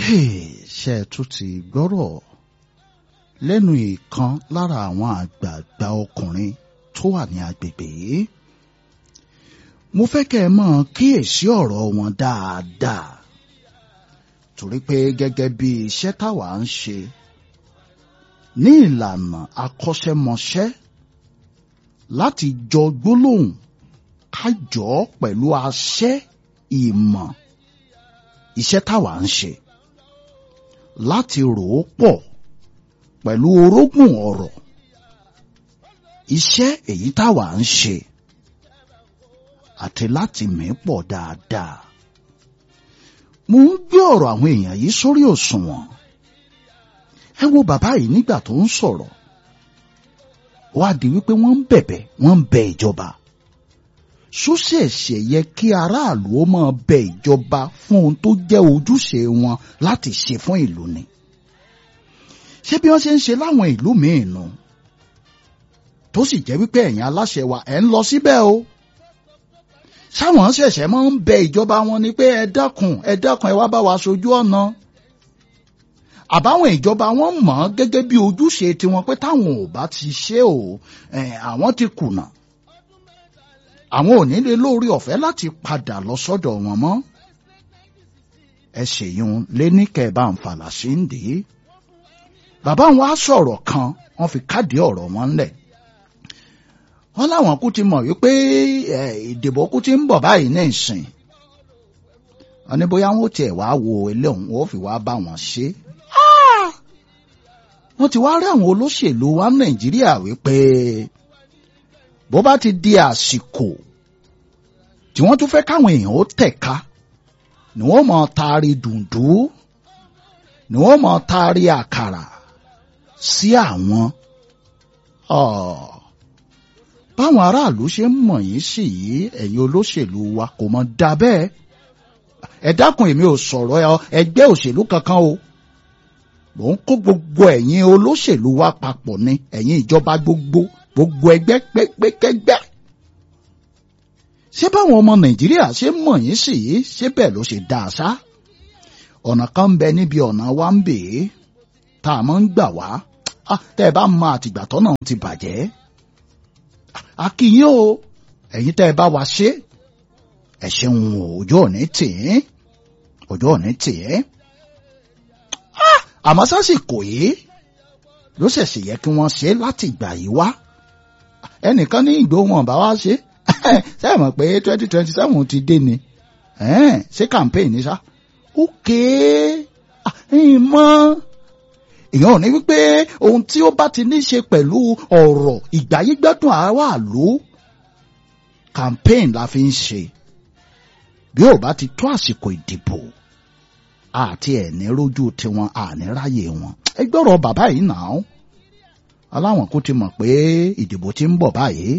ṣe tún ti gbọ́rọ̀ lẹ́nu ìkan lára àwọn àgbààgbà ọkùnrin tó wà ní agbègbè yìí mo fẹ́ kẹ́ ẹ mọ̀ kíyèsí ọ̀rọ̀ wọn dáadáa torí pé gẹ́gẹ́ bí iṣẹ́ táwa ń ṣe ní ìlànà akọ́ṣẹ́mọṣẹ́ láti jọ gbólóhùn kájọ pẹ̀lú àṣẹ ìmọ̀ iṣẹ́ táwa ń ṣe láti rò ó pọ̀ pẹ̀lú orógùn ọ̀rọ̀ iṣẹ́ èyí táwa ń ṣe àti láti mí pọ̀ dáadáa. mo ń gbé ọ̀rọ̀ àwọn èèyàn yìí sórí òṣùwọ̀n ẹ wo bàbá yìí nígbà tó ń sọ̀rọ̀ wá di wípé wọ́n ń bẹ̀bẹ̀ wọ́n ń bẹ ìjọba sóṣẹ̀ṣẹ̀ yẹ kí aráàlú ó máa bẹ ìjọba fún ohun tó jẹ́ ojúṣe wọn láti ṣe fún ìlú ni ṣé bí wọ́n ṣe ń ṣe láwọn ìlú míì nù tó sì jẹ́ wípé ẹ̀yin aláṣẹ wa ẹ̀ ń lọ síbẹ̀ o sáwọn ṣẹ̀ṣẹ̀ máa ń bẹ ìjọba wọn ni pé ẹ dákun ẹ dákun ẹ wá bá wa ṣojú ọ̀nà àbáwọn ìjọba wọn mọ̀ ọ́n gẹ́gẹ́ bí ojúṣe tiwọn pé táwọn ò bá ti ṣe o àwọn ti kùnà àwọn ò ní lè lórí ọ̀fẹ́ láti padà lọ sọ́dọ̀ wọn mọ́ ẹ ṣèyún lé ní kẹbà ń falà sí ń dè é bàbá wọn á sọ̀rọ̀ kan wọ́n fi káàdì ọ̀rọ̀ wọn lẹ̀ wọ́n láwọn kú ti mọ̀ wípé ìdìbò kú ti ń bọ̀ báyìí ní ìsìn wọ́n ní bóyá wọn ò tiẹ̀ wá wo eléhùn wọ́n fi wá bá wọn ṣe wọ́n ti wá rí àwọn olóṣèlú wa nàìjíríà wípé bó bá ti di àsìkò tí wọ́n tún fẹ́ káwọn èèyàn ó tẹ̀ka ni wọ́n mọ̀ taari dùndú ni wọ́n mọ̀ taari àkàrà sí àwọn. báwọn aráàlú ṣe ń mọ̀ yín sí yìí ẹ̀yin olóṣèlú wa kò mọ̀ dá bẹ́ẹ̀ ẹ dákun èmi ò sọ̀rọ̀ ẹgbẹ́ òṣèlú kankan o mò ń kó gbogbo ẹ̀yin olóṣèlú wa papọ̀ ni ẹ̀yin ìjọba gbogbo gbogbo ẹgbẹ́ pẹ́pẹ́kẹ́gbẹ́. ṣé báwọn ọmọ nàìjíríà ṣe ń mọ̀ yín sí yìí ṣé bẹ́ẹ̀ ló ṣe dáa ṣá. ọ̀nà kan ń bẹ níbi ọ̀nà wa ń bè é tá a máa ń gbà wá tẹ́ ẹ bá mọ àtìgbà tọ́nà ti bàjẹ́. a kí yín o ẹ̀yin tẹ́ ẹ bá wa ṣe ẹ ṣeun ọjọ́ òní tì í ọjọ́ òní tì í. àmọ́ sásìkò yìí ló ṣẹ̀ṣẹ̀ yẹ kí wọ́n ṣe láti ìgbà yìí wá ẹnìkan ní ìgbó wọn bá wá ṣe ṣe é mọ̀ pé twenty twenty seven ti dé ni ṣé campaign ni ṣá ókè ìmọ̀ èèyàn ò ní wípé ohun tí ó bá ti ní ṣe pẹ̀lú ọ̀rọ̀ ìgbáyégbádùn aráàlú campaign la fi ń ṣe bí ò bá ti tó àsìkò ìdìbò àti ẹ̀ní rójú tiwọn àní ráyè wọn ẹ gbọ́rọ̀ bàbá yìí nà án aláwọn kò ti mọ̀ pé ìdìbò ti ń bọ̀ báyìí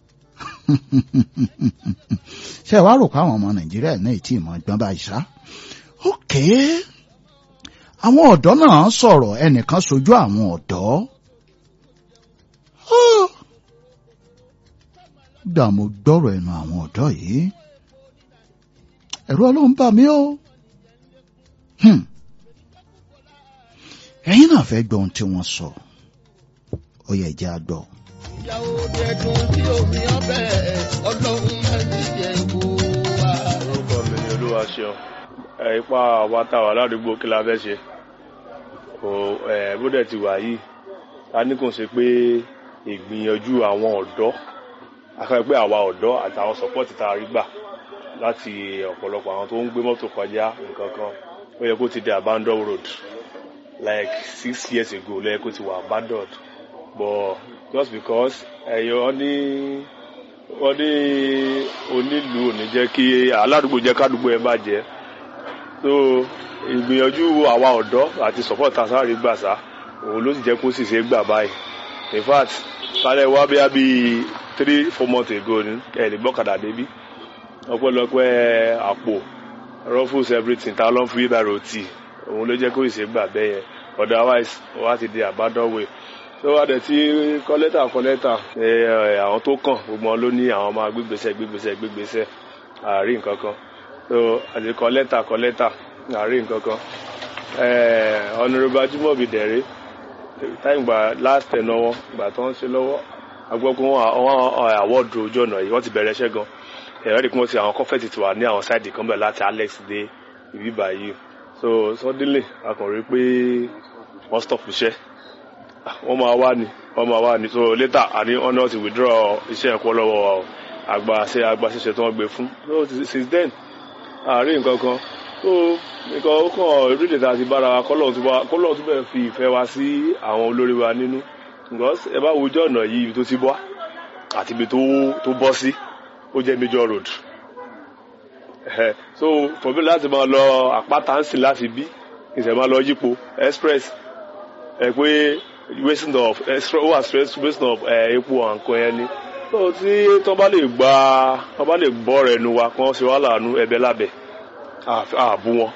ṣé ẹ wá rò pé àwọn ọmọ nàìjíríà náà tí ì mọ̀ gbọ́n báyìí ṣá ok àwọn ọ̀dọ́ náà sọ̀rọ̀ ẹnìkan sojú àwọn ọ̀dọ́ gbà mo gbọ́rọ̀ ẹnu àwọn ọ̀dọ́ yìí ẹ̀rù ọlọ́run bà mí o ẹ̀yin náà fẹ́ gbọ́ ohun tí wọ́n sọ ó yẹ jẹ́ àgbọ̀. ìyàwó dẹ̀dùn tí omi ọbẹ̀ ọlọ́run máa ń jẹ kó wa. orúkọ mi ni olúwa ṣeun ẹ ipa àwa tá a wà ládùúgbò kí la fẹ́ ṣe kò ẹ bó dẹ̀ ti wà yìí ta ní kò ṣe pé ìgbìyànjú àwọn ọ̀dọ́ afẹ́ pé àwa ọ̀dọ́ àtàwọn sọ́pọ́ọ̀tì tá a rí gbà láti ọ̀pọ̀lọpọ̀ àwọn tó ń gbé mọ́tò kọjá nǹkan kan ó yẹ kó ti di abandon road like six years ago ló yẹ kó ti wà abandoned but just because ẹ̀yọ́ ní wọ́n ní onílùú ò ní jẹ́ kí aládùúgbò jẹ́ kádùúgbò ẹ̀ bàjẹ́ so ìgbìyànjú àwa ọ̀dọ́ àti support tasari gbàsá òun ló sì jẹ́ kó sì ṣe gbà báyìí in fact kálẹ̀ wá bí i three four months ago ni ẹ̀ lè gbọ́kadà débí ọpẹ́lọpẹ́ àpò ruffles everything tá a lọ fún yíba roti òun ló jẹ́ kó ìṣe gbà bẹ́ẹ̀ yẹn otherwise wá ti di abandon way tó wá dẹ̀ tí kọ́lẹ́tà kọ́lẹ́tà àwọn tó kàn gbogbo wọn ló ní àwọn máa gbégbèsè gbégbèsè gbégbèsè àárín nǹkan kan so àti kọ́lẹ́tà kọ́lẹ́tà àárín nǹkan kan ọ̀nàrẹ́bù ajímọ̀bí dẹ̀rẹ́ táyìn gbà last ten wọn gbà tó ń ṣe lọ́wọ́ agbọ́kùn wọn àwọ̀dù ojú ọ̀nà yìí wọ́n ti bẹ̀rẹ̀ iṣẹ́ gan ẹ̀rọ ìdí kún sí àwọn kọ́fẹ́tì tí wà ní àwọn sáìdì kan bẹ̀ láti alex dé ibi báyìí so suddenly a kàn rí pé wọ́n stop iṣẹ́ wọ́n máa wá ní wọ́n máa wá ní so later àní wọ́n náà ti withdraw iṣẹ́ ẹ̀kọ́ lọ́wọ́ àgbà ṣe àgbà ṣiṣẹ́ tí wọ́n gbé fún so since then àárín nǹkan kan so nǹkan ó kàn orílẹ̀ èdè àti bára wa kọ́lọ́ọ̀ tún bẹ̀rẹ̀ fi ìfẹ́ wa sí àwọn olórí wa nínú because ẹ bá wojú ọ̀nà yìí ibi tó ti bọ́ àti ibi tó bọ́ sí ó jẹ́ major road so for me láti máa lọ àpáta ń sìn láti bí ìṣẹ̀ máa lọ yípo express ẹ pé wasting of ó wà stress wasting of epo àǹkan yẹn ni so tí tọ́ bá lè gba tọ́ bá lè gbọ́ rẹ̀ nu wa kí wọ́n ṣe wá láàánú ẹbẹ̀ lábẹ́ ààbò wọn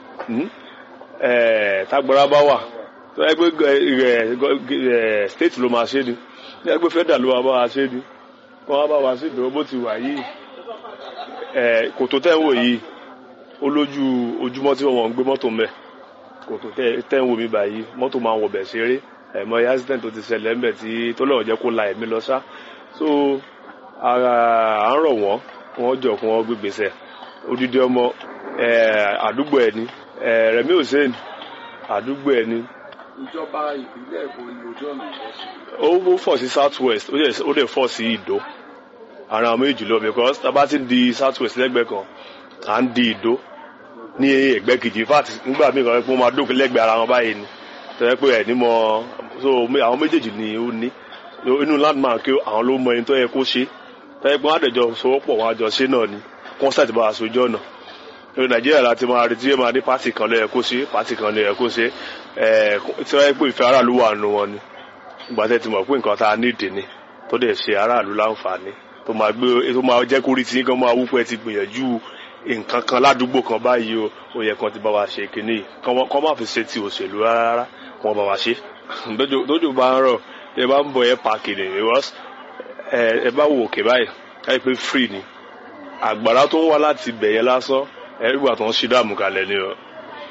tágbára bá wà tó yẹ pé state ló máa ṣe ni tó yẹ pé federal ló máa bá wa ṣe ni kọ́ wá bá wa sí ìdánwò bó ti wà yìí kòtò tẹ́ ń wò yìí ó lójú ojúmọ́ tí wọ́n ń gbé mọ́tò mẹ́ kòtò tẹ́ ń wò mí báyìí mọ́tò máa ń wọ̀bẹ̀ ṣeré ẹ̀mọ́ accident tó ti ṣẹlẹ̀ ńbẹ̀ tí tó lọ́wọ́ jẹ́ kó la ẹ̀mí lọ sá so à ń rọ̀ wọ́n wọ́n jọ kí wọ́n gbégbèsè odidi ọmọ àdúgbò ẹ̀ ni Rẹ̀mí Hussein àdúgbò ẹ̀ ni. ìjọba ìpínlẹ̀ èkó ni ojú ọ̀nà ìwọ̀sùn. ó fọ̀ sí south west ó dẹ̀ fọ̀ sí ìdó ara àwọn méjì lọ because tábà ti ń di south west lẹ́gbẹ̀ẹ́ kan à ń di ìdó ní ẹgbẹ́ kejì in fact nígbà míì kan pé wọ́n máa dókè lẹ́gbẹ̀ẹ́ ara wọn báyìí ni tẹ́lẹ̀ pé ẹ̀ ní mọ so àwọn méjèèjì ni ó ní inú landmark àwọn ló mọ ẹni tó yẹ kó ṣe tẹ́lẹ̀ pé wọ́n á dẹ̀jọ sowọ́pọ̀ wọn àjọ ṣe náà ni concert bá a sojú ọ̀nà ní nàìjíríà láti máa retí ẹ máa ní pátì kan ló yẹ kó ṣe pátì kan ló yẹ kó ṣe ẹ tí wọ́n yẹ pé ìfẹ́ aráàlú wà nù wọn ni ìgbà tẹ́ ti mọ̀ pé nǹkan tá a nídìí ni tó dẹ̀ ṣe aráàlú láǹfààní tó máa gbé tó máa jẹ́ kórìí tí nǹkan máa wúpẹ́ ti gbìyànjú nǹkan kan ládùúgbò kan báyìí o ó yẹ kan ti bá wa ṣe kínní kọ́ má fi ṣe ti òṣèlú rárá kọ́ bá wa ṣe lójú bá ń rọ̀ ẹ bá ń bọ̀ ẹ pààkì ni ẹ bá wò òkè báyìí káyọ̀ pé free ni àgbàrá tó ń wá láti bẹ̀yẹ lásán ẹ̀rígbà tó ń ṣí dààmú kalẹ̀ ni o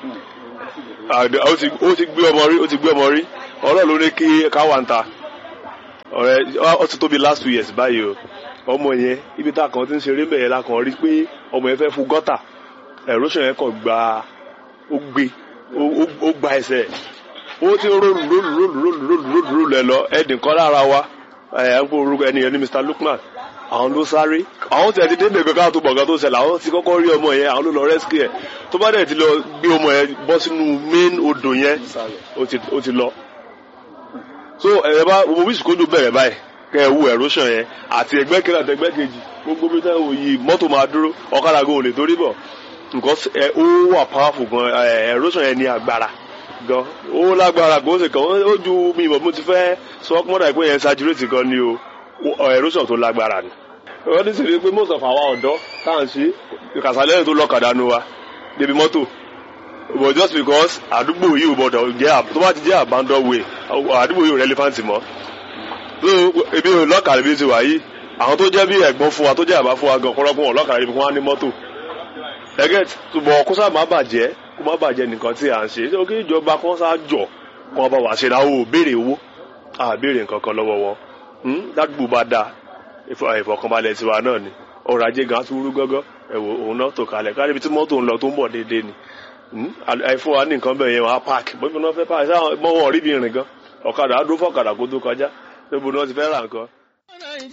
ó ti gbé ọmọ rí ó ti gbé ọmọ rí ọlọ́ọ̀ ló ní kí káwá ń ta ọ̀rẹ́ ó ti tóbi last two years báyìí o ọmọ yẹn ibi tá a kàn ti ń ṣeré bẹ̀yẹ la kàn rí pé ọmọ yẹn fẹ́ fún gọ́tà erosion yẹn kàn gba ó gbé ó gba ẹsẹ̀ ó ti rólù rólù rólù rólù rólù rólù rólù ẹ lọ ẹnì kan lára wa ẹ ń kó orúkọ ẹni yẹn ní Mr Lukman àwọn ló sáré àwọn tí a ti dé bèbè káwọn tó bọ̀gán tó ṣẹlẹ̀ àwọn ti kọ́kọ́ rí ọmọ yẹn àwọn ló lọ rescue ẹ̀ tó bá dẹ̀ ti lọ gbé ọmọ yẹn bọ́ sínú main odò yẹn ó ti lọ. so ẹ bá gbogbo wíṣù kójú bẹ̀rẹ̀ báyìí kẹ́ ẹ wú erosion yẹn àti ẹgbẹ́ kejì àti ẹgbẹ́ kejì gbogbo bí táwọn wò yìí mọ́tò máa dúró ọ̀kadà gan ò lè torí bọ̀ nǹkan ó wà powerful gan erosion yẹn ní agbára gan ó lágbára gan ó sì kàn ó ju mi ìbọn mo ti fẹ́ sọ ọkùnrin àìpé yẹn saturate gan ni o erosion tó lágbára ni wọ́n ti sèré pé most of our ọ̀dọ́ tá à ń ṣe kàṣálẹ́yìn tó lọ́kadà nu wa débi mọ́tò but just because àdúgbò yìí ò gbọdọ̀ jẹ́ tó bá ti jẹ́ abandon way àdúgbò yìí ò relevant mọ́ so ebi ò lọ́kàlẹ̀ bí ti wà yìí àwọn tó jẹ́ bí ẹ̀gbọ́n fún wa tó jẹ́ àbá fún wa gan kọ́lọ́kùn wọn lọ́kàlẹ̀ bí wọ́n á ní mọ́tò ẹgẹ́ ṣùgbọ́n kó sáà má bàjẹ́ kó má bàjẹ́ nìkan tí à ń ṣe ṣé kí ìjọba kan sá jọ kó wọn bá wà ṣe náà ó béèrè owó àbéèrè nǹkan kan lọ́wọ́ wọn ládùúgbò bá dáa ìfọ̀kànbalẹ̀ tiwa náà ni ọrọ̀ ajé gan tún rú gọ́gọ́ ẹ̀wò òun náà tó kalẹ̀ kárí ibi tí mọ́tò ń lọ tó ń bọ̀ déédéé ni àìfún wa ní nǹkan bẹ́ẹ̀ yẹn wọn á páàkì bóbi náà fẹ́ páàkì sáwọn mọ́wọ́ rí bí rìn gan ọ̀kadà á dúró fọ́kadà kó tó kọjá lóbo náà ti fẹ́ ra nǹkan